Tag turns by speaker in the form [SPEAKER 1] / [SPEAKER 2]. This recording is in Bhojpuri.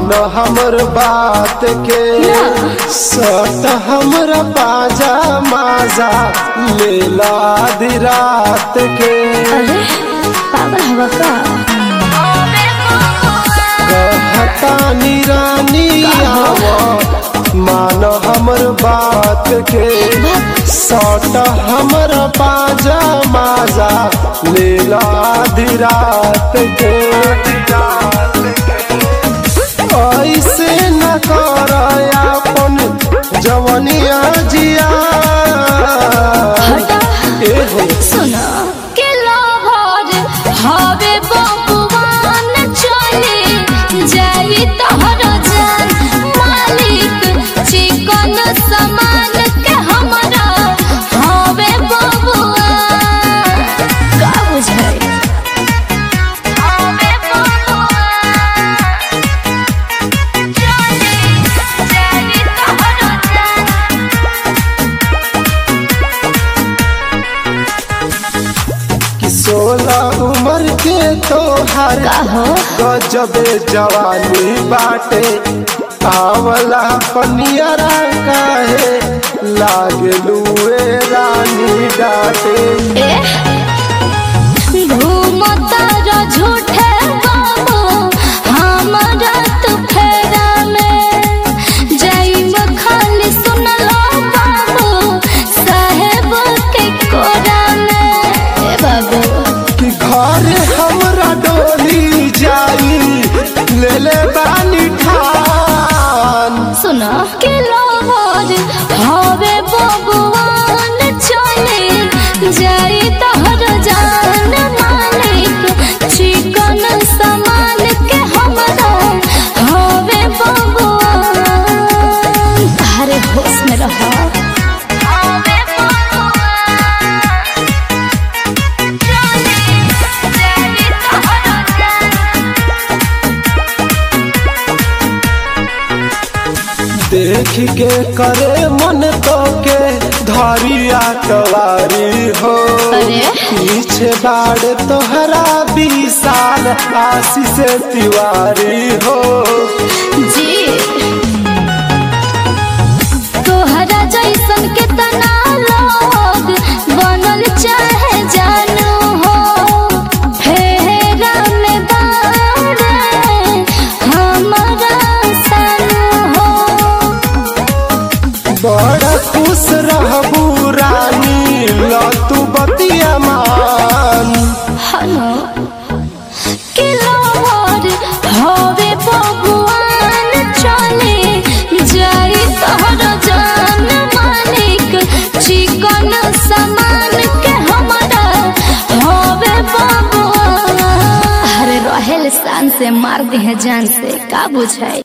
[SPEAKER 1] मान हमर बात के सट हमरा बाजा माजा लेला आधी रात के
[SPEAKER 2] अरे पागल हवा का
[SPEAKER 1] कहतानी रानी आव मान हमर बात के सट हमर बाजा माजा लेला आधी रात के ऐसे न कर अपन जवनिया जिया
[SPEAKER 2] हटा
[SPEAKER 1] एहो
[SPEAKER 2] सुना के लाहौर हवे बबुआन चले जाई तोहर जान मालिक चिकन सामान के हमरा हवे बबुआन का बुझाई हवे बबुआन चले जाई तोहर जान
[SPEAKER 1] कि सोलह उम्र के तोहर
[SPEAKER 2] कहो
[SPEAKER 1] गजबे जवानी बाटे आवला पनियरा काहे लागलुए रानी डाटे
[SPEAKER 2] घूमता रो झूठे बाबू हमारा तू फेरा में जाइब खाली सुन लो बाबू साहेब के कोरा में ए बाबू
[SPEAKER 1] कि घर हमरा डोली जाई ले ले बानी ठान
[SPEAKER 2] सुना के लोहर हवे बबुआन चले जाई तोहर जान मालिक चिकन सामान के हमरा हवे बबुआन अरे होश में रहो हवे बबुआन चले जाई तोहर जान
[SPEAKER 1] देख के करे मन तो के धरिया कवारी हो
[SPEAKER 2] अरे?
[SPEAKER 1] पीछे बाड़ तोहरा विशाल आशीष तिवारी हो
[SPEAKER 2] जी तोहरा जैसन कितना लोग बनल चाहे जानू हो फेरा में बारे हमारा सानू हो
[SPEAKER 1] बड़ा खुश रहबू रानी लतू बतिया मान
[SPEAKER 2] हनो कि लोहर हवे बबुआन चले जाई तोहर जान मालिक चिकन सामान के हमरा हवे बबुआन अरे रहेल शान से मार दे जान से का बुझाई